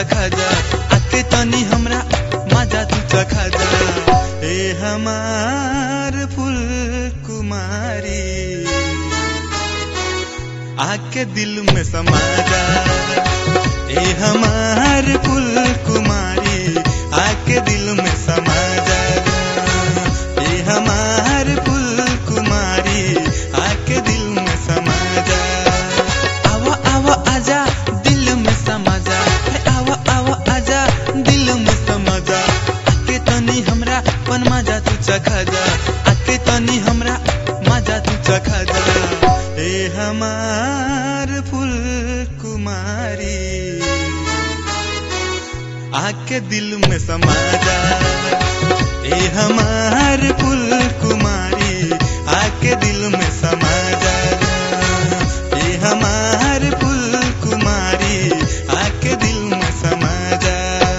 चखा जा आके तनी हमरा मजा तू चखा जा ए हमार फूल कुमारी आके दिल में समा जा ए हमार फूल कुमारी आके दिल में समा जा ए हमार फूल कुमारी आके दिल में समा जा आवा आवा आजा दिल में समा जा हे आवा आवा आजा दिल में समा जा आके तनी हमरा पन मजा तू चखा जा आके तनी हमरा मजा तू चखा जा ए हमार फूल कुमारी आके दिल में समा जा ए हमार फूल कुमारी आके दिल में समा जा ए हमार फूल कुमारी आके दिल में समा जा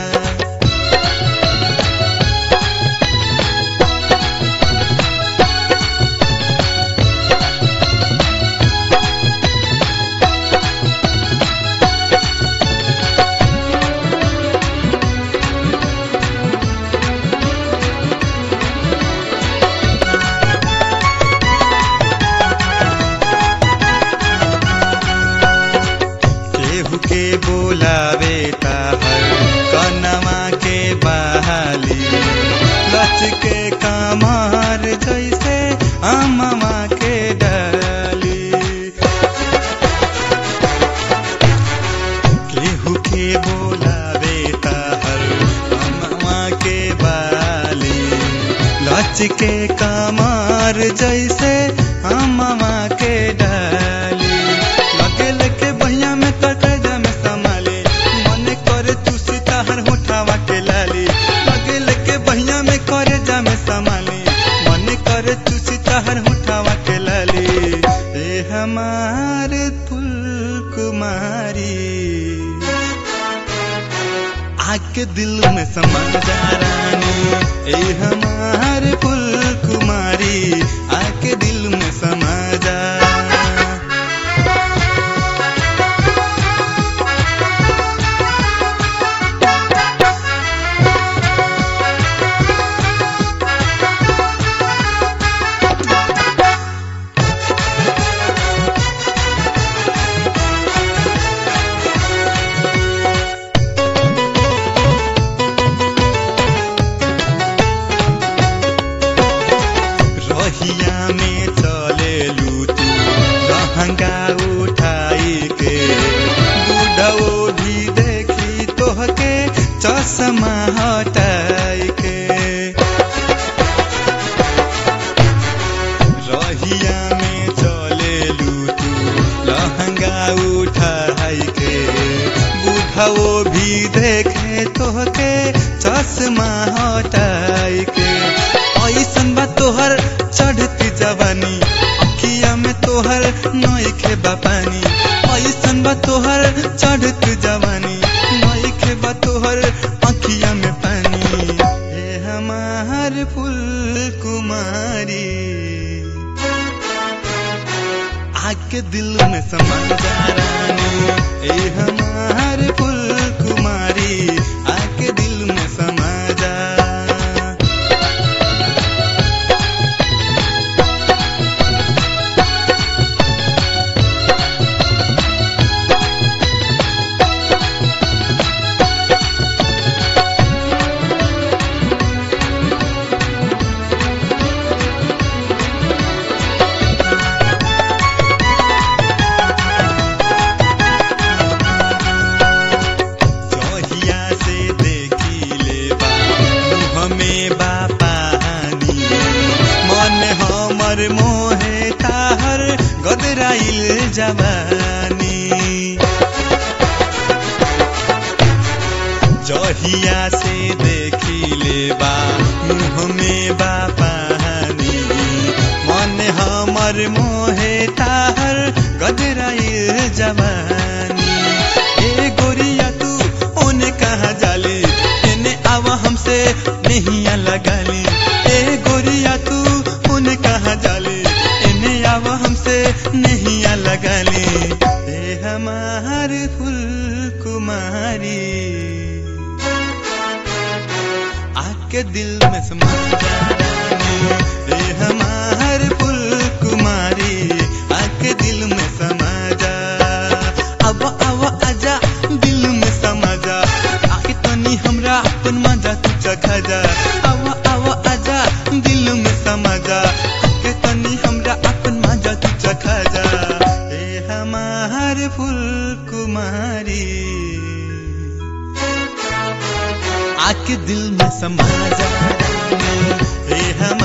केहू के बोलावे ताहर कनमा के बहाली लच के कमर जैसे अममा के डाली केहू के बोलावे ताहर अममा के बाली लच के कमर जैसे अममा के डाली लगे लगे बहिया में तकजा में संभाले मन करे तू सिताहर होठावा के लाली लगे लगे बहिया में करे जा में संभाले मन करे तू सिताहर होठावा के लाली ए हमार फूल कुमारी आके दिल में समा जा रानी ए हमार फूल कुमारी आके दिल में समा जा रहिया में चले तू लहंगा उठाई के बुढ़ो भी देखी तोहके चश्मा हटाई के रहिया में चले तू लहंगा उठाई के बुढ़ो भी देखे तोहके चश्मा हटाई के ऐसन बा तोहर चढ़ती जवानी अखिया में तोहर नईखे बा पानी ऐसन बा तोहर चढ़ती जवानी नईखे बा तोहर अखिया में पानी हे हमार फूल कुमारी आके दिल में समा जा रानी ए हमार फूल कुमारी आके दिल में समा जा जहिया से देखी ले बा हमें बा पानी मन हमर मोहे ताहर गदराइल जवानी जहिया से देखी ले बा मुँह में बा पानी मन हमर मोहे ताहर गदराइल जवानी ए गोरिया तू ओने कहाँ जाली एने आवा हमसे नहिया लगाली ए गोरिया तू ओने कहाँ जाली एने आवा हमसे नहिया लगाली ए हमार फूल कुमारी आके दिल में समा जा ए हमार फूल कुमारी आके दिल में समा जा अब अब आजा दिल में समा जा आके तनी हमरा अपन मजा तू चखा जा अब अब आजा दिल में समा जा आके तनी हमरा अपन मजा तू चखा जा ए हमार फूल कुमारी आके दिल में समा जा ए हम